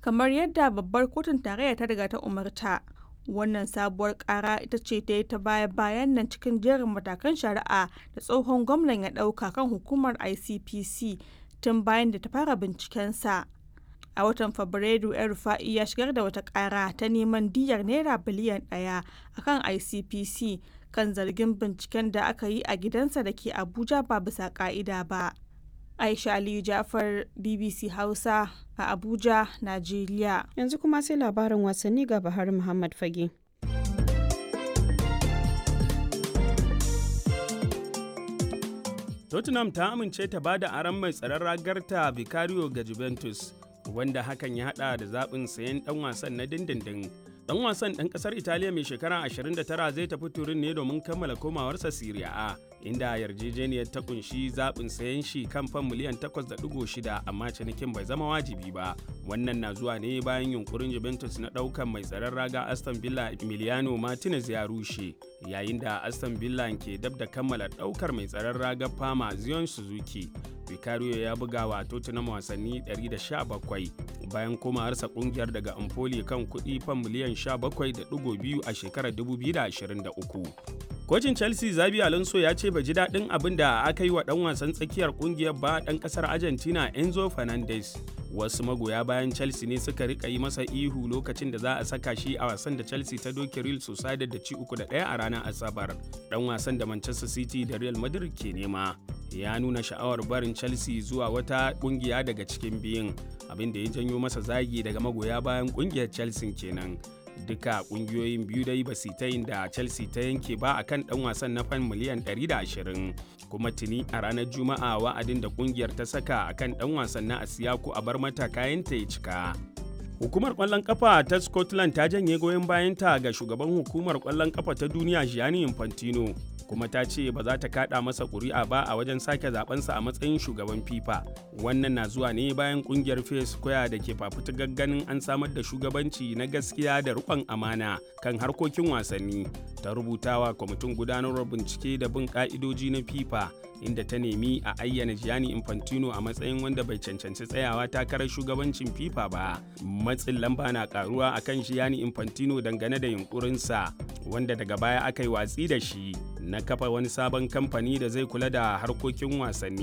kamar yadda babbar kotun tarayya ta riga ta umarta. Wannan sabuwar kara ita ce ta yi ta baya-bayan nan cikin jerin matakan shari'a da tsohon gwamnan ya ɗauka kan hukumar ICPC tun bayan da ta fara bincikensa. A watan Fabrairu, El Rufa'i ya shigar da wata kara ta neman diyyar naira biliyan ɗaya a kan ICPC kan zargin binciken da aka yi a gidansa da ke Abuja ba bisa ka'ida ba. Aisha Aliyu Jafar BBC Hausa a Abuja, Najeriya. Yanzu kuma sai labarin wasanni ga Bahar Muhammad Fage. Tottenham ta amince ta ba da aron mai tsaron ragarta Vicario ga Juventus, wanda hakan ya hada da zaɓin sayen ɗan wasan na dindindin. Ɗan wasan ɗan ƙasar Italiya mai shekara 29 zai tafi turin ne domin kammala komawarsa Serie A, inda yarjejeniyar ta kunshi zaɓin sayen shi kan fan miliyan 8.6 amma cinikin bai zama wajibi ba. Wannan na zuwa ne bayan yunkurin Juventus na ɗaukan mai tsaron raga Aston Villa Emiliano Martinez ya rushe, yayin da Aston Villa ke dab da kammala ɗaukar mai tsaron raga Fama Zion Suzuki. Vicario ya buga wa Tottenham wasanni 117 bayan komawarsa kungiyar daga Empoli kan kuɗi fan miliyan 17.2 a shekarar 2023. Kocin Chelsea Zabi Alonso ya ce bai ji daɗin abin da aka yi wa ɗan wasan tsakiyar kungiyar ba ɗan ƙasar Argentina Enzo Fernandez. Wasu magoya bayan Chelsea ne suka rika yi masa ihu lokacin da za a saka shi a wasan da Chelsea ta doke Real Sociedad da ci uku da ɗaya a ranar Asabar. Ɗan wasan da Manchester City da Real Madrid ke nema. ya nuna sha'awar barin chelsea zuwa wata kungiya daga cikin biyun abin da ya janyo masa zagi daga magoya bayan kungiyar chelsea kenan duka kungiyoyin biyu dai ba su ta yin da chelsea ta yanke ba akan dan wasan na fan miliyan 120 kuma tuni a ranar juma'a wa'adin da kungiyar ta saka akan dan wasan na asiyaku a bar mata kayanta ya cika Hukumar kwallon kafa ta Scotland ta janye goyon bayanta ga shugaban hukumar kwallon kafa ta duniya Gianni Infantino kuma ta ce ba za ta kada masa ƙuri'a ba a wajen sake zabensa a matsayin shugaban FIFA. Wannan na zuwa ne bayan kungiyar Fair Square da ke fafutukar ganin an samar da shugabanci na gaskiya da riƙon amana kan harkokin wasanni. Ta rubutawa kwamitin gudanarwar bincike da bin ka'idoji na FIFA inda ta nemi a ayyana Gianni Infantino a matsayin wanda bai cancanci tsayawa takarar shugabancin FIFA ba. Matsin lamba na karuwa akan Gianni Infantino dangane da yunkurinsa wanda daga baya aka yi watsi da shi na kafa wani sabon kamfani da zai kula da harkokin wasanni